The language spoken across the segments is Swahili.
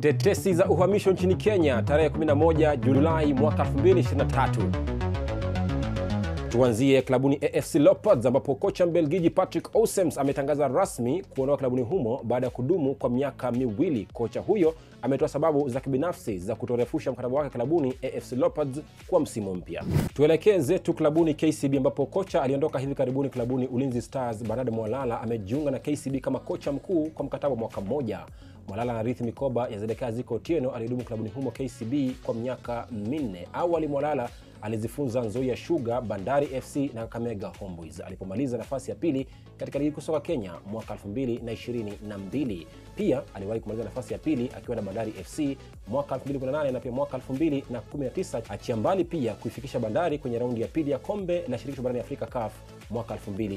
Tetesi za uhamisho nchini Kenya tarehe 11 Julai mwaka 2023. Tuanzie klabuni AFC Leopards ambapo kocha Mbelgiji Patrick Ausems ametangaza rasmi kuondoka klabuni humo baada ya kudumu kwa miaka miwili. Kocha huyo ametoa sababu za kibinafsi za kutorefusha mkataba wake klabuni AFC Leopards kwa msimu mpya. Tuelekee zetu klabuni KCB ambapo kocha aliondoka hivi karibuni klabuni Ulinzi Stars Bernard Mwalala amejiunga na KCB kama kocha mkuu kwa mkataba wa mwaka mmoja. Mwalala anarithi mikoba ya Zedekaya Ziko Otieno aliyedumu klabuni humo KCB kwa miaka minne. Awali Mwalala alizifunza Nzoia Sugar, Bandari FC na Kakamega Homeboyz alipomaliza nafasi ya pili katika ligi kuu soka Kenya mwaka 2022. Pia aliwahi kumaliza nafasi ya pili akiwa na Bandari FC mwaka 2018 na pia mwaka 2019, achia mbali pia kuifikisha Bandari kwenye raundi ya pili ya kombe la shirikisho barani Afrika CAF mwaka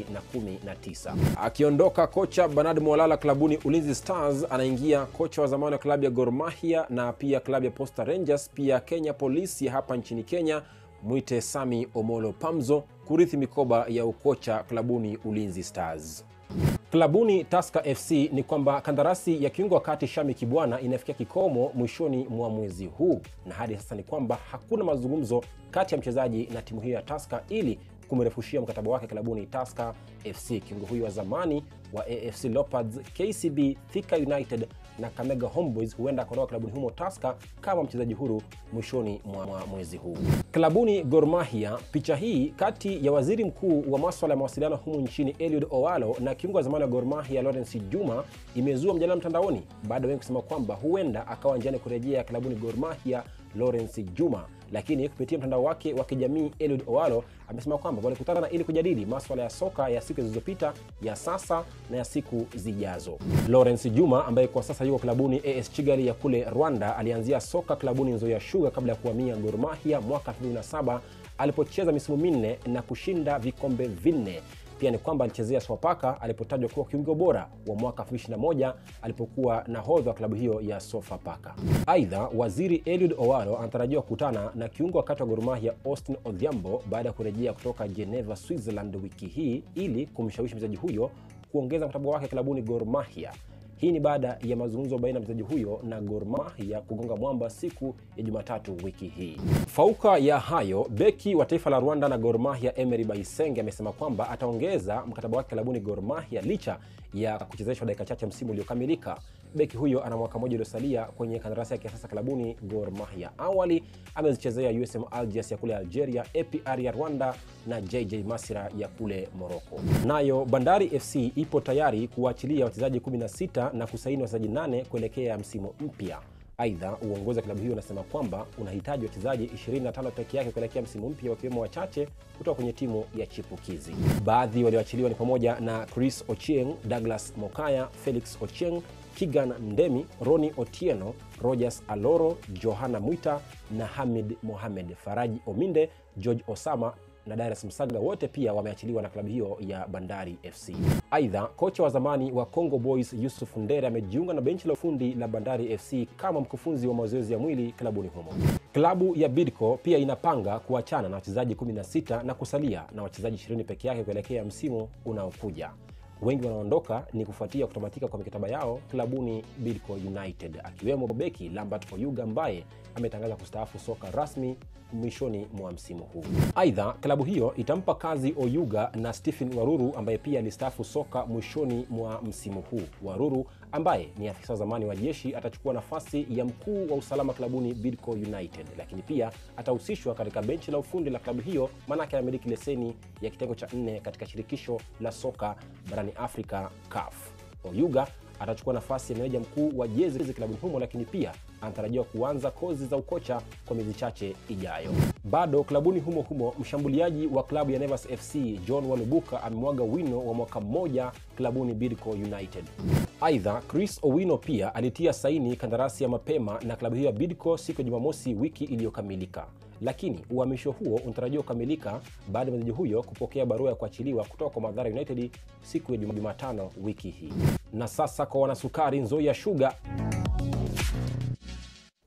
2019. Akiondoka kocha Bernard Mwalala klabuni Ulinzi Stars, anaingia kocha wa zamani wa klabu ya Gor Mahia na pia klabu ya Posta Rangers, pia Kenya Police ya hapa nchini Kenya, mwite Sami Omolo Pamzo kurithi mikoba ya ukocha klabuni Ulinzi Stars. Klabuni Tusker FC ni kwamba kandarasi ya kiungo wa kati Shami Kibwana inafikia kikomo mwishoni mwa mwezi huu, na hadi sasa ni kwamba hakuna mazungumzo kati ya mchezaji na timu hiyo ya Tusker ili kumrefushia mkataba wake klabuni Tusker FC. Kiungo huyo wa zamani wa AFC Leopards, KCB, Thika United na Kamega Homeboyz huenda akaondoka klabuni humo Tusker kama mchezaji huru mwishoni mwa mwezi huu. Klabuni Gor Mahia, picha hii kati ya waziri mkuu wa maswala ya mawasiliano humu nchini Eliud Owalo na kiungo wa zamani wa Gor Mahia Lawrence Juma imezua mjadala mtandaoni baada ya wengi kusema kwamba huenda akawa njiani kurejea klabuni Gor Mahia Lawrence Juma lakini kupitia mtandao wake wa kijamii Eliud Owalo amesema kwamba walikutana ili kujadili maswala ya soka ya siku zilizopita, ya sasa na ya siku zijazo. Lawrence Juma ambaye kwa sasa yuko klabuni AS Kigali ya kule Rwanda alianzia soka klabuni Nzoia Sugar kabla ya kuhamia Gor Mahia mwaka 2007 alipocheza misimu minne na kushinda vikombe vinne. Pia ni kwamba alichezea Sofapaka alipotajwa kuwa kiungo bora wa mwaka 2021 alipokuwa nahodha wa klabu hiyo ya Sofapaka. Aidha, waziri Eliud Owalo anatarajiwa kukutana na kiungo wakati wa Gor Mahia Austin Odhiambo baada ya kurejea kutoka Geneva, Switzerland wiki hii ili kumshawishi mchezaji huyo kuongeza mkataba wake klabuni Gor Mahia. Hii ni baada ya mazungumzo baina ya mchezaji huyo na Gor Mahia kugonga mwamba siku ya Jumatatu wiki hii. Fauka ya hayo, beki wa taifa la Rwanda na Gor Mahia Emery Bayisenge amesema kwamba ataongeza mkataba wake klabuni Gor Mahia licha ya kuchezeshwa dakika chache msimu uliokamilika. Beki huyo ana mwaka mmoja uliosalia kwenye kandarasi yake ya sasa klabuni Gor Mahia. Awali amezichezea USM Algiers ya kule Algeria, APR ya Rwanda na JJ Masira ya kule Morocco. Nayo Bandari FC ipo tayari kuwaachilia wachezaji 16 na kusaini wachezaji 8 kuelekea msimu mpya. Aidha, uongozi wa klabu hiyo unasema kwamba unahitaji wachezaji 25 peke yake kuelekea msimu mpya, wakiwemo wachache kutoka kwenye timu ya chipukizi. Baadhi walioachiliwa ni pamoja na Chris Ochieng, Douglas Mokaya, Felix Ochieng, Kigan Ndemi, Roni Otieno, Rogers Aloro, Johana Mwita na Hamid Mohamed, Faraji Ominde, George Osama na Darius Msaga wote pia wameachiliwa na klabu hiyo ya Bandari FC. Aidha, kocha wa zamani wa Congo Boys Yusuf Ndere amejiunga na benchi la ufundi la Bandari FC kama mkufunzi wa mazoezi ya mwili klabuni humo. Klabu ya Bidco pia inapanga kuachana na wachezaji 16 na kusalia na wachezaji 20 peke yake kuelekea msimu unaokuja. Wengi wanaondoka ni kufuatia kutamatika kwa mikataba yao klabuni Bidco United, akiwemo beki Lambert Oyuga ambaye ametangaza kustaafu soka rasmi mwishoni mwa msimu huu. Aidha, klabu hiyo itampa kazi Oyuga na Stephen Waruru ambaye pia alistaafu soka mwishoni mwa msimu huu. Waruru ambaye ni afisa wa zamani wa jeshi atachukua nafasi ya mkuu wa usalama klabuni Bidco United, lakini pia atahusishwa katika benchi la ufundi la klabu hiyo, maanake anamiliki leseni ya kitengo cha nne katika shirikisho la soka barani Afrika CAF. Oyuga atachukua nafasi ya meneja mkuu wa jezi klabuni humo, lakini pia anatarajiwa kuanza kozi za ukocha kwa miezi chache ijayo. Bado klabuni humo humo, mshambuliaji wa klabu ya Nevers FC John Walubuka amemwaga wino wa mwaka mmoja klabuni Bidco United. Aidha, Chris Owino pia alitia saini kandarasi ya mapema na klabu hiyo ya Bidco siku ya Jumamosi wiki iliyokamilika, lakini uhamisho huo unatarajiwa kukamilika baada ya mchezaji huyo kupokea barua ya kuachiliwa kutoka kwa Mathare United siku ya Jumatano wiki hii. Na sasa kwa wanasukari Nzoia Sugar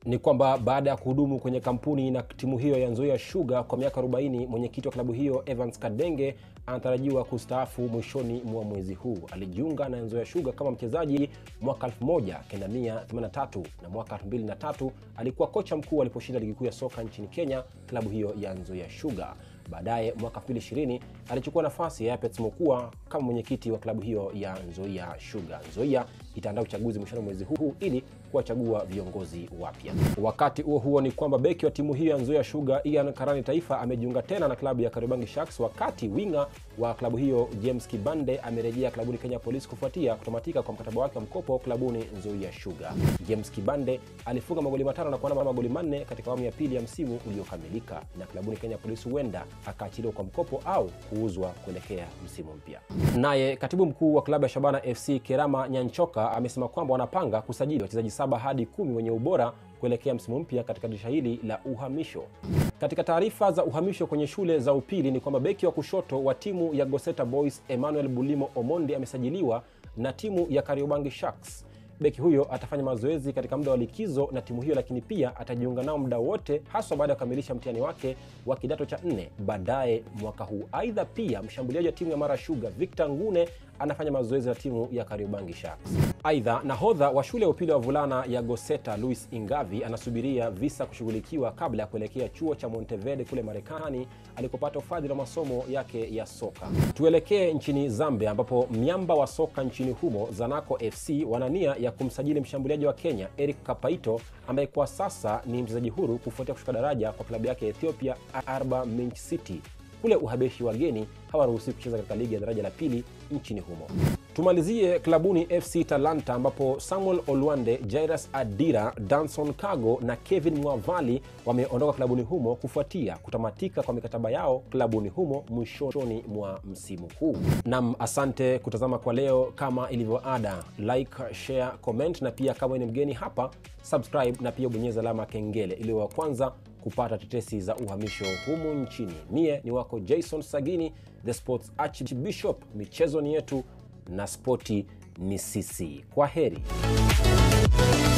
ni kwamba baada ya kuhudumu kwenye kampuni na timu hiyo ya Nzoia Sugar kwa miaka 40, mwenyekiti wa klabu hiyo Evans Kadenge anatarajiwa kustaafu mwishoni mwa mwezi huu. Alijiunga na Nzoia Sugar kama mchezaji mwaka 1983 na mwaka 2003 alikuwa kocha mkuu aliposhinda ligi kuu ya soka nchini Kenya, klabu hiyo ya Nzoia Sugar. Baadaye mwaka 2020 alichukua nafasi ya Yapet Mokua kama mwenyekiti wa klabu hiyo ya Nzoia Sugar. Nzoia itaandaa uchaguzi mwishoni mwezi huu ili kuwachagua viongozi wapya. Wakati huo huo ni kwamba beki wa timu hiyo ya Nzoia Sugar Ian Karani Taifa amejiunga tena na klabu ya Kariobangi Sharks, wakati winga wa klabu hiyo James Kibande amerejea klabuni Kenya Police kufuatia kutamatika kwa mkataba wake wa mkopo klabuni Nzoia Sugar. James Kibande alifunga magoli matano na kuana magoli manne katika awamu ya pili ya msimu uliokamilika, na klabuni Kenya Police huenda akaachiliwa kwa mkopo au kuuzwa kuelekea msimu mpya. Naye katibu mkuu wa klabu ya Shabana FC Kerama Nyanchoka amesema kwamba wanapanga kusajili wachezaji saba hadi kumi wenye ubora kuelekea msimu mpya katika dirisha hili la uhamisho. Katika taarifa za uhamisho kwenye shule za upili ni kwamba beki wa kushoto wa timu ya Goseta Boys Emmanuel Bulimo Omondi amesajiliwa na timu ya Kariobangi Sharks. Beki huyo atafanya mazoezi katika muda wa likizo na timu hiyo, lakini pia atajiunga nao muda wote, haswa baada ya kukamilisha mtihani wake wa kidato cha nne baadaye mwaka huu. Aidha, pia mshambuliaji wa timu ya Mara Sugar Victor Ngune anafanya mazoezi na timu ya Kariobangi Sharks. Aidha, nahodha wa shule ya upili wa vulana ya Goseta Louis Ingavi anasubiria visa kushughulikiwa kabla ya kuelekea chuo cha Monteverde kule Marekani alikopata ufadhili wa masomo yake ya soka. Tuelekee nchini Zambia ambapo miamba wa soka nchini humo Zanaco FC wana nia ya kumsajili mshambuliaji wa Kenya Eric Kapaito ambaye kwa sasa ni mchezaji huru kufuatia kushuka daraja kwa klabu yake ya Ethiopia Arba Minch City. Kule Uhabeshi wageni hawaruhusiwi kucheza katika ligi ya daraja la pili nchini humo. Tumalizie klabuni FC Talanta ambapo Samuel Olwande, Jairus Adira, Danson Kago na Kevin Mwavali wameondoka klabuni humo kufuatia kutamatika kwa mikataba yao klabuni humo mwishoni mwa msimu huu. Nam, asante kutazama kwa leo. Kama ilivyo ada, like, share, comment na pia kama ni mgeni hapa subscribe na pia bonyeza alama kengele ili wa kwanza kupata tetesi za uhamisho humu nchini. Mie ni wako Jason Sagini, the sports archbishop. Michezo ni yetu na spoti ni sisi. Kwa heri.